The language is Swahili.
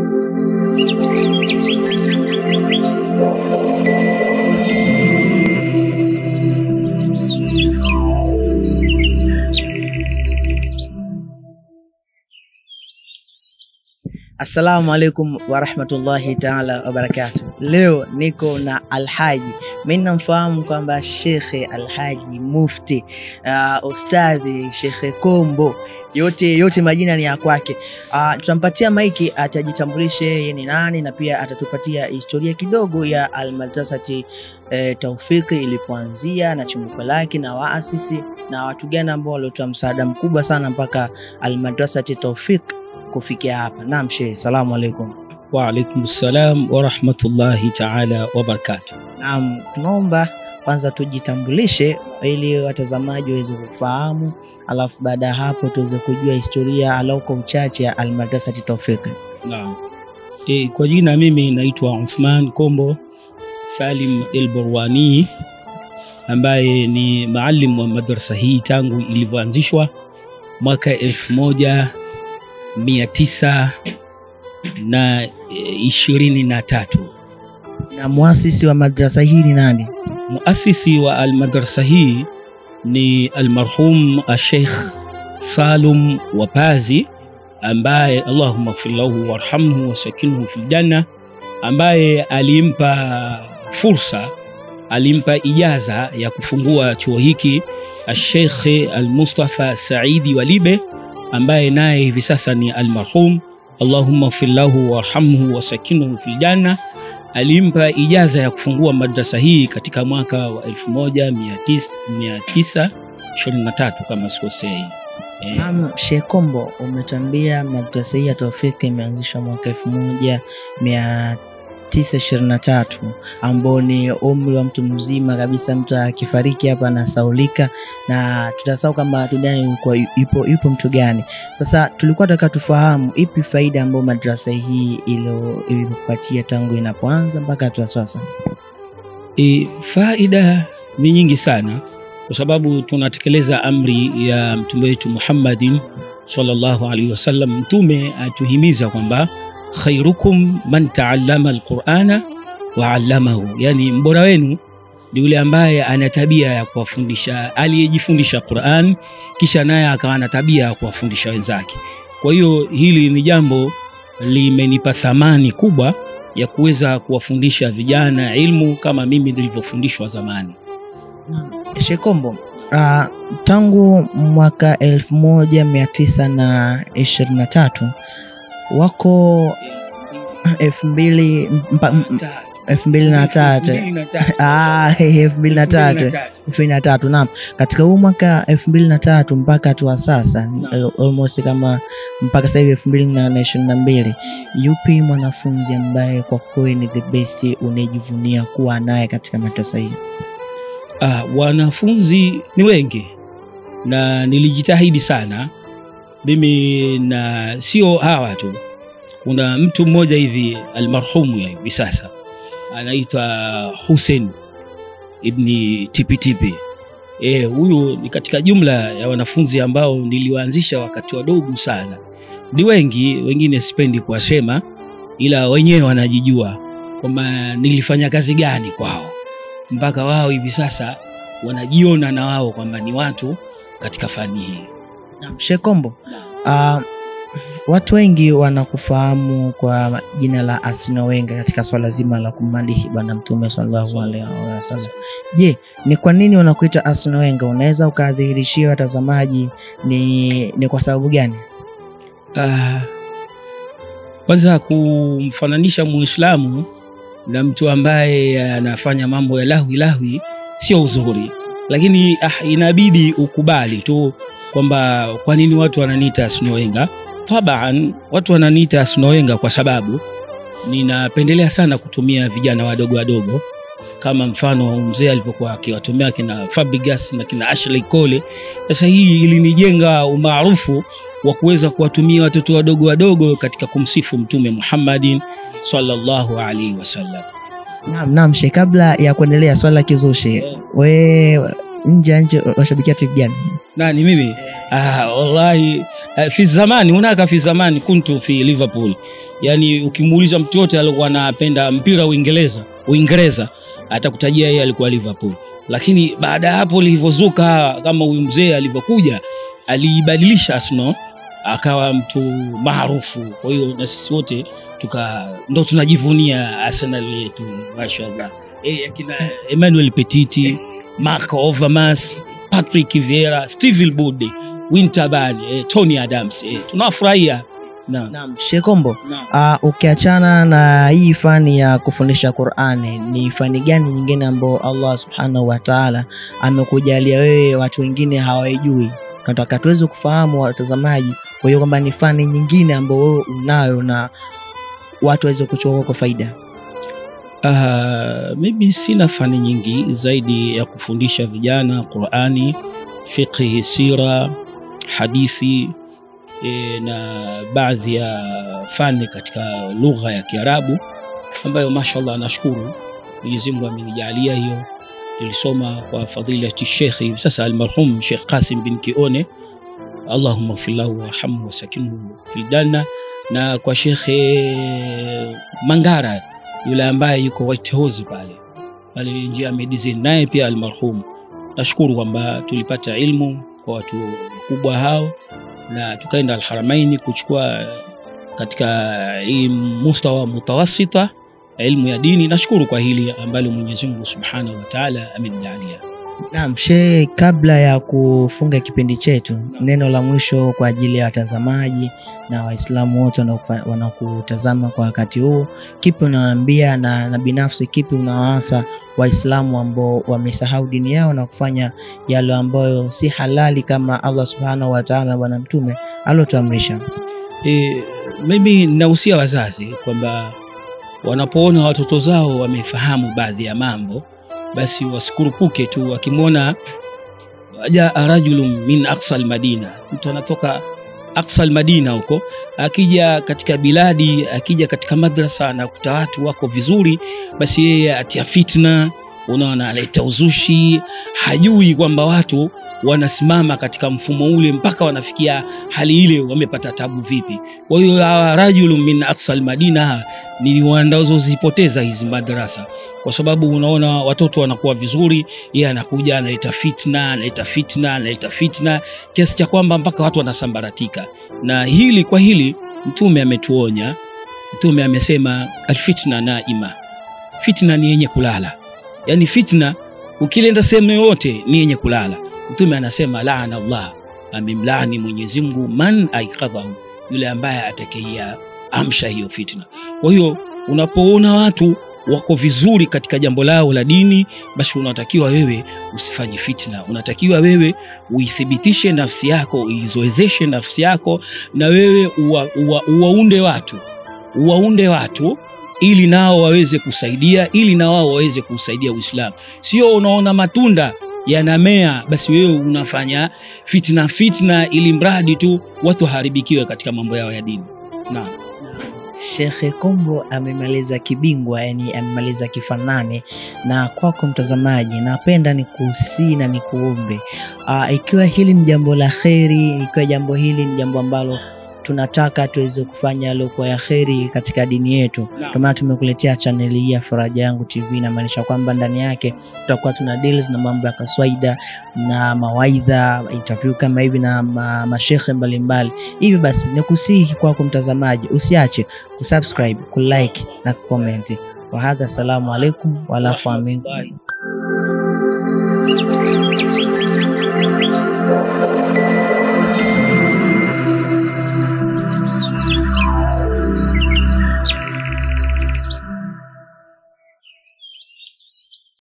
Assalamu alaikum warahmatullahi taala wabarakatu. Leo niko na Alhaji, mi namfahamu kwamba Shekhe Alhaji Mufti uh, Ustadhi Shekhe Kombo, yote yote majina ni ya kwake. Uh, tutampatia maiki atajitambulishe yeye ni nani, na pia atatupatia historia kidogo ya Almadrasati eh, Taufiki ilipoanzia na chimbuko lake na waasisi na watu gani ambao waliotoa msaada mkubwa sana mpaka Almadrasati Taufiki kufikia hapa. Naam shehe, salamu alaikum. Waalaikum salam warahmatullahi taala wabarakatuh. Naam, tunaomba kwanza tujitambulishe ili watazamaji waweze kufahamu, alafu baada ya hapo tuweze kujua historia alau kwa uchache ya Almadrasati Taufiki. Naam. E, kwa jina mimi naitwa Uthman Kombo Salim El Burwani ambaye ni maalim wa madrasa hii tangu ilivyoanzishwa mwaka elfu moja mia tisa na e, ishirini na tatu. Na muasisi wa madrasa hii ni nani? Muasisi wa almadrasa hii ni almarhum Sheikh Salum Wapazi ambaye Allahumma ighfir lahu warhamhu wasakinhu fil janna, ambaye alimpa fursa, alimpa ijaza ya kufungua chuo hiki Sheikh Al-Mustafa Saidi Walibe ambaye naye hivi sasa ni almarhum Allahumma ighfir lahu warhamhu wasakinhu fil janna alimpa ijaza ya kufungua madrasa hii katika mwaka wa 1923 kama sikosei. Eh, Naam, Sheikh Kombo, umetuambia madrasa hii ya Taufiki imeanzishwa mwaka elfu moja mia tisa ishirini na tatu ambao ni umri wa mtu mzima kabisa. Mtu akifariki hapa anasaulika na tutasahau kama duniani ulikuwa yupo, yupo mtu gani. Sasa tulikuwa tunataka tufahamu ipi faida ambayo madrasa hii ilo- ilipatia tangu inapoanza mpaka hatua sasa. e, faida ni nyingi sana kwa sababu tunatekeleza amri ya mtume wetu Muhammadin sallallahu alaihi wasallam. Mtume atuhimiza kwamba khairukum man taallama alqurana wa allamahu, yani mbora wenu ni yule ambaye ana tabia ya kuwafundisha, aliyejifundisha Quran kisha naye akawa na tabia ya kuwafundisha wenzake. Kwa hiyo hili ni jambo limenipa thamani kubwa ya kuweza kuwafundisha vijana ilmu kama mimi nilivyofundishwa zamani. Sheikh Kombo, uh, tangu mwaka elfu moja mia tisa na ishirini na tatu wako elfu mbili mpa- m- elfu mbili na tatu Ah, elfu mbili na tatu elfu mbili na tatu naam. Katika huu mwaka elfu mbili na tatu mpaka hatua sasa Naam. almost kama mpaka sasa hivi elfu mbili na ishirini na mbili yupi mwanafunzi ambaye kwa kweli ni the best unayejivunia kuwa naye katika madrasa hii? Ah, wanafunzi ni wengi na nilijitahidi sana mimi, na sio hawa tu. Kuna mtu mmoja hivi almarhumu ya hivi sasa anaitwa Hussein ibni Tipitipi. Eh, huyu ni katika jumla ya wanafunzi ambao niliwaanzisha wakati wadogo sana. Ni wengi, wengine sipendi kuwasema, ila wenyewe wanajijua kwamba nilifanya kazi gani kwao mpaka wao hivi sasa wanajiona na wao kwamba ni watu katika fani hii. Naam, Sheikh Kombo, uh, watu wengi wanakufahamu kwa jina la Arsene Wenger katika swala zima la kumadihi Bwana Mtume sallallahu alaihi wasallam. Je, ni kwa nini wanakuita Arsene Wenger? Unaweza ukadhihirishia watazamaji ni, ni kwa sababu gani? Ah, kwanza kumfananisha Muislamu na mtu ambaye anafanya mambo ya lahwi lahwi sio uzuri, lakini ah, inabidi ukubali tu kwamba kwa nini watu wananiita Arsene Wenger. Taban, watu wananiita Arsene Wenger kwa sababu ninapendelea sana kutumia vijana wadogo wadogo kama mfano mzee alivyokuwa akiwatumia kina Fabregas na kina Ashley Cole. Sasa hii ilinijenga umaarufu wa kuweza kuwatumia watoto wadogo wadogo katika kumsifu Mtume Muhammadin sallallahu alaihi wasallam. Naam, naam Sheikh, kabla ya kuendelea swala la kizushi, we nje ya nje washabikia timu gani? Nani mimi? Ah, wallahi eh, fi zamani hunaka fi zamani kuntu fi Liverpool, yani ukimuuliza mtu yote alikuwa anapenda mpira Uingereza Uingereza atakutajia yeye alikuwa Liverpool, lakini baada ya hapo lilivyozuka kama huyu mzee alivyokuja aliibadilisha Arsenal akawa mtu maarufu. Kwa hiyo na sisi wote tuka ndo tunajivunia Arsenal yetu mashallah. Eh, akina Emmanuel Petiti, Marco Overmars, Patrick Vieira, Steve Bode, Winterburn, eh, Tony Adams eh, tunawafurahia. Naam. Naam, Shekombo, Naam. uh, ukiachana na hii fani ya kufundisha Qur'ani, ni fani gani nyingine ambayo Allah Subhanahu wa Ta'ala amekujalia wewe watu wengine hawaijui? Tunataka tuweze kufahamu watazamaji, kwa hiyo kwamba ni fani nyingine ambayo wewe unayo na watu waweze kuchukua kwa faida. Uh, maybe sina fani nyingi zaidi ya kufundisha vijana Qurani, fiqhi, sira, hadithi e, na baadhi ya fani katika lugha ya Kiarabu ambayo mashallah nashukuru Mwenyezi Mungu amenijalia hiyo. Nilisoma kwa fadilati Sheikh hivi sasa almarhum Sheikh Qasim bin Kione, Allahumma ighfir lahu warhamhu wasakinhu fil janna, na kwa Sheikh Mangara yule ambaye yuko White House pale pale njia ya medicine, naye pia almarhum. Nashukuru kwamba tulipata ilmu kwa watu wakubwa hao, na tukaenda Alharamaini kuchukua katika hii mustawa mutawasita ilmu ya dini. Nashukuru kwa hili ambalo Mwenyezi Mungu Subhanahu wa Ta'ala amenijalia. Naam, Sheikh, kabla ya kufunga kipindi chetu, neno la mwisho kwa ajili ya watazamaji na Waislamu wote wanaokufa- wanaokutazama kwa wakati huu, kipi unawaambia na, na binafsi kipi unawaasa Waislamu ambao wamesahau dini yao na kufanya yale ambayo si halali kama Allah Subhanahu wa Ta'ala na Bwana Mtume alotuamrisha? E, mimi nahusia wazazi kwamba wanapoona watoto zao wamefahamu baadhi ya mambo, basi wasikurupuke tu. Wakimwona jaa rajulun min aqsa almadina, mtu anatoka aqsa almadina huko, akija katika biladi, akija katika madrasa na kuta watu wako vizuri, basi yeye atia fitna, unaona, analeta uzushi, hajui kwamba watu wanasimama katika mfumo ule mpaka wanafikia hali ile, wamepata tabu vipi? Kwa hiyo hawa rajulu min aqsa almadina ni wanazozipoteza hizi madarasa, kwa sababu unaona watoto wanakuwa vizuri, yeye anakuja analeta fitna, analeta fitna, analeta fitna, kiasi cha kwamba mpaka watu wanasambaratika. Na hili kwa hili Mtume ametuonya. Mtume amesema alfitna naima, fitna ni yenye kulala. Yani fitna ukilenda sehemu yoyote ni yenye kulala. Mtume anasema laana Allah, amemlaani Mwenyezi Mungu man aikadhahu, yule ambaye atakaia amsha hiyo fitna. Kwa hiyo unapoona watu wako vizuri katika jambo lao la dini, basi unatakiwa wewe usifanye fitna. Unatakiwa wewe uithibitishe nafsi yako, uizoezeshe nafsi yako, na wewe uwa, uwa, uwaunde watu, uwaunde watu ili nao waweze kusaidia, ili na wao waweze kusaidia Uislamu. Sio unaona matunda yanamea basi wewe unafanya fitna fitna, ili mradi tu watu waharibikiwe katika mambo yao ya dini. Naam. Shekhe Kombo amemaliza kibingwa, yani amemaliza kifanane. Na kwako mtazamaji, napenda ni kuhusii na ni kuombe uh, ikiwa hili ni jambo la kheri, ikiwa jambo hili ni jambo ambalo tunataka tuweze kufanya yaliyokuwa ya kheri katika dini yetu, Naam. ndio maana tumekuletea chaneli hii ya Faraja Yangu TV. Inamaanisha kwamba ndani yake tutakuwa tuna deals na mambo ya kaswaida na mawaidha, interview kama hivi na ma, mashekhe mbalimbali. Hivyo basi nikusihi kwako mtazamaji, usiache kusubscribe, kulike na kucomment. Wahadha, assalamu alaikum walafu amin. Rahmatullahi.